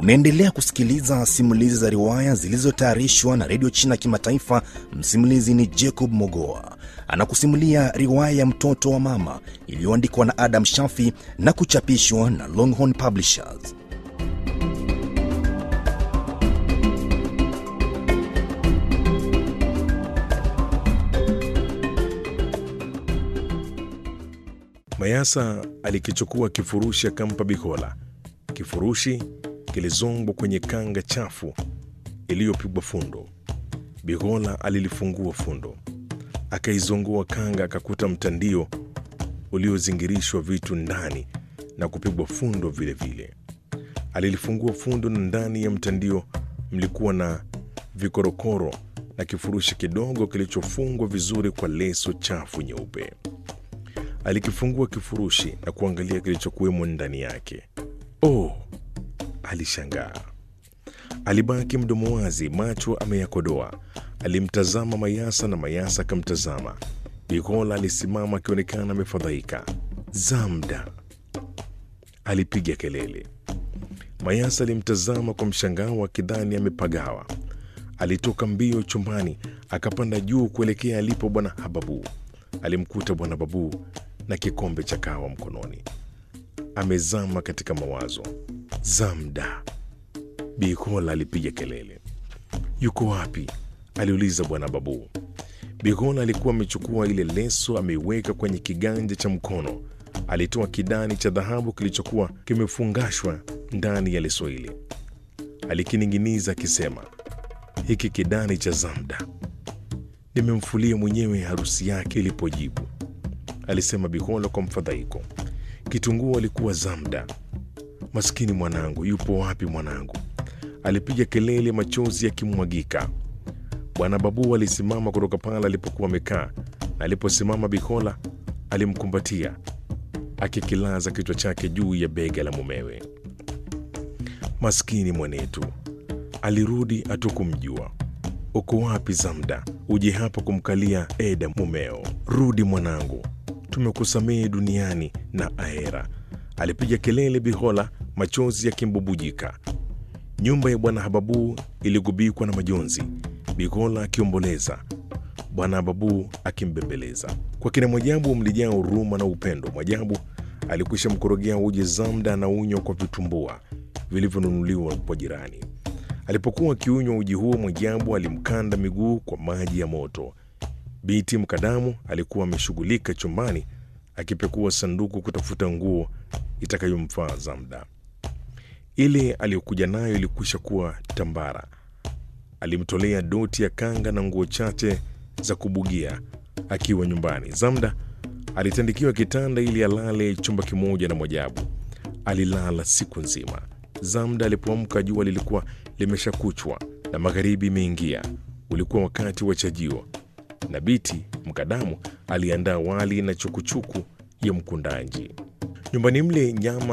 Unaendelea kusikiliza simulizi za riwaya zilizotayarishwa na redio China Kimataifa. Msimulizi ni Jacob Mogoa, anakusimulia riwaya ya mtoto wa mama iliyoandikwa na Adam Shafi na kuchapishwa na Longhorn Publishers. Mayasa alikichukua kifurushi akampa Bikola. Kifurushi kilizongwa kwenye kanga chafu iliyopigwa fundo. Bikola alilifungua fundo, akaizongoa kanga, akakuta mtandio uliozingirishwa vitu ndani na kupigwa fundo vilevile vile. Alilifungua fundo na ndani ya mtandio mlikuwa na vikorokoro na kifurushi kidogo kilichofungwa vizuri kwa leso chafu nyeupe. Alikifungua kifurushi na kuangalia kilichokuwemo ndani yake. Oh, alishangaa. Alibaki mdomo wazi, macho ameyakodoa. Alimtazama Mayasa na Mayasa akamtazama. Bikola alisimama akionekana amefadhaika. Zamda, alipiga kelele. Mayasa alimtazama kwa mshangao akidhani amepagawa. Alitoka mbio chumbani akapanda juu kuelekea alipo bwana Hababu. Alimkuta bwana Babu na kikombe cha kahawa mkononi, amezama katika mawazo. Zamda, Bikola alipiga kelele. Yuko wapi? aliuliza bwana Babu. Bikola alikuwa amechukua ile leso ameiweka kwenye kiganja cha mkono. Alitoa kidani cha dhahabu kilichokuwa kimefungashwa ndani ya leso ile, alikining'iniza akisema, hiki kidani cha Zamda nimemfulia mwenyewe harusi yake ilipojibu, alisema Bikola kwa mfadhaiko. Kitunguu alikuwa Zamda. Maskini mwanangu, yupo wapi mwanangu? Alipiga kelele, machozi yakimwagika. Bwana Babu alisimama kutoka pale alipokuwa amekaa, na aliposimama Bikola alimkumbatia akikilaza kichwa chake juu ya bega la mumewe. Maskini mwanetu, alirudi hatukumjua. Uko wapi Zamda? Uje hapa kumkalia Eda mumeo. Rudi mwanangu, tumekusamehe duniani na ahera, alipiga kelele Bihola, machozi yakimbubujika. Nyumba ya bwana Hababu iligubikwa na majonzi, Bihola akiomboleza, bwana Hababu akimbembeleza. Kwa kina Mwajabu mlijaa huruma na upendo. Mwajabu alikwisha mkorogea uji Zamda na unywa kwa vitumbua vilivyonunuliwa kwa jirani. Alipokuwa akiunywa uji huo, Mwajabu alimkanda miguu kwa maji ya moto. Biti Mkadamu alikuwa ameshughulika chumbani akipekua sanduku kutafuta nguo itakayomfaa Zamda. Ile aliyokuja nayo ilikwisha kuwa tambara. Alimtolea doti ya kanga na nguo chache za kubugia akiwa nyumbani. Zamda alitandikiwa kitanda ili alale chumba kimoja na Mwajabu. Alilala siku nzima. Zamda alipoamka jua lilikuwa limeshakuchwa na magharibi imeingia. Ulikuwa wakati wa chajio, na Biti Mkadamu aliandaa wali na chukuchuku ya mkundanji. Nyumbani mle nyama